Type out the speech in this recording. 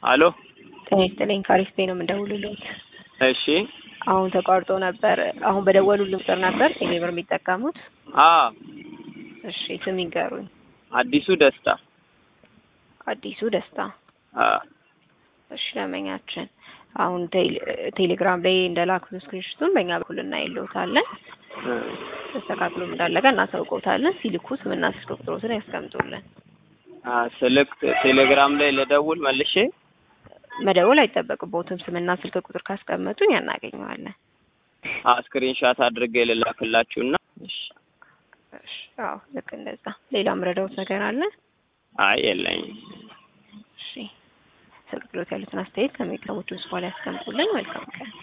አሎ ጤና ይስጥልኝ ካሪስፔ ነው የምንደውልልዎት። እሺ አሁን ተቋርጦ ነበር። አሁን በደወሉልን ቁጥር ነበር ቴሌብር የሚጠቀሙት? አ እሺ ስም ይንገሩኝ። አዲሱ ደስታ አዲሱ ደስታ። አ እሺ ደንበኛችን አሁን ቴሌ- ቴሌግራም ላይ እንደላኩት ስክሪንሾቱን በእኛ በኩል እናይልዎታለን። ተስተካክሎም እንዳለቀ እናሳውቅዎታለን። ሲልኩ ስምና ስልክ ቁጥሮትን ያስቀምጡልን። አ ስልክ ቴሌግራም ላይ ልደውል መልሼ መደወል አይጠበቅብዎትም። ስምና ስልክ ቁጥር ካስቀመጡኝ እናገኘዋለን። አ ስክሪንሻት አድርጌ ልላክላችሁና እሺ እሺ አዎ ልክ እንደዛ። ሌላ ምረዳዎት ነገር አለ? አይ የለኝም። እሺ ስልክ ቁጥሮት ያሉትን አስተያየት ከሚቀሙት በኋላ ያስቀምጡልን። መልካም ቀን።